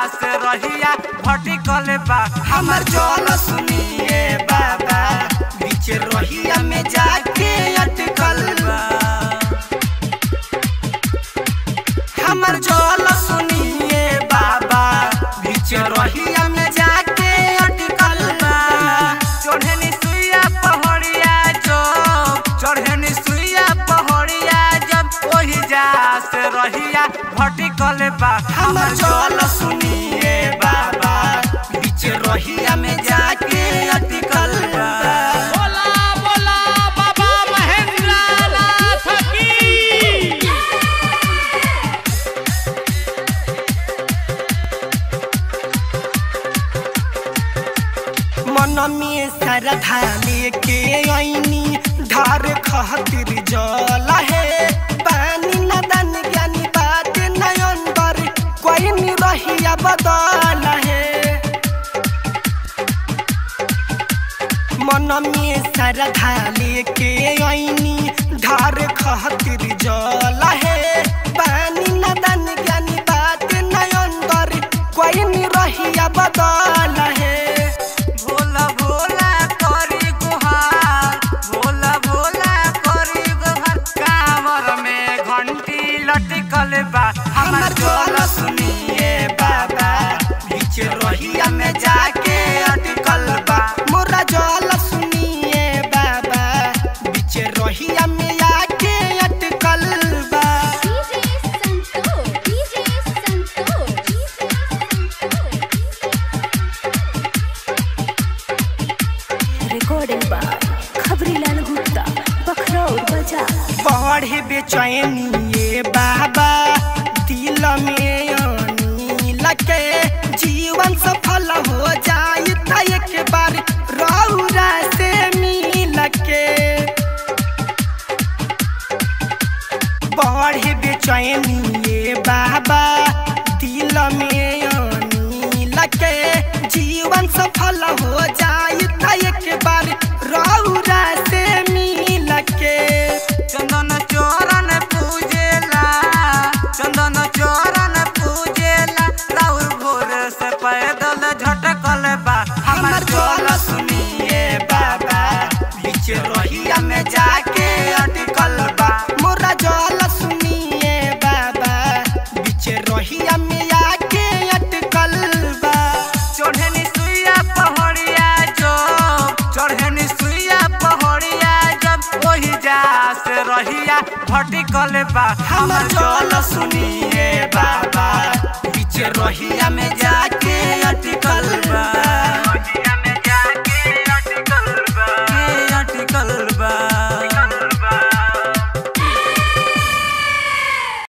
से रहिया भटिकल बा हमर जल सुनिए बाबा बीच रहिया में जाके अटकल बा हमर जल सुनिए बाबा बीच रहिया में जाके अटकल बा चढ़नी सुइया पहड़िया जो चढ़नी सुइया पहड़िया जब ओही जा से रहिया भटिकल बा हमर जल सुनिए बाबा बीच रहिया में जाके अटकल बा बोला बोला बाबा महेंद्र नाथ की मन में श्रद्धा लेके आईनी धार खातिर जल है पानी नदन ज्ञानी बात नयन बर कोई नहीं रहिया बदल है मन में श्रद्धा लेके आईनी धार खातिर जल है पानी नदन ज्ञानी बात नयन बर कोई नहीं रहिया बदल है भोला भोला करी गुहार भोला भोला करी गुहार कांवर में घंटी लटकल बा हमर जल सुनिए बाबा बीच रहिया में जाके अटकल बा मोरा जल सुनिए बाबा बीच रहिया में आके अटकल बा DJ Santoor, DJ Santoor, DJ recording by खबरीलाल Gupta बखरौर बाजार बढ़े बेचैनी ये बाबा दिल में आनी लगे जीवन सफल हो जाए त एक बार रौरा से मिल के बढ़े बेचैनी ये बाबा दिल में आनी लगे जीवन सफल हो जाए त एक बार रौरा से मिल के चंदन चोरन पूजेला चंदन चोरन पूजेला राउर भोर से पैदल झटकल बा हमर जल सुनिए बाबा बीच रहिया में जाके अटकल बा मोरा जल सुनिए बाबा बीच रहिया में आके अटकल बा चढ़नी सुइया पहड़िया जो चढ़नी सुइया पहड़िया जब ओही जा से रहिया भटिकल बा हमर जल सुनिए बाबा बीच रहिया में जा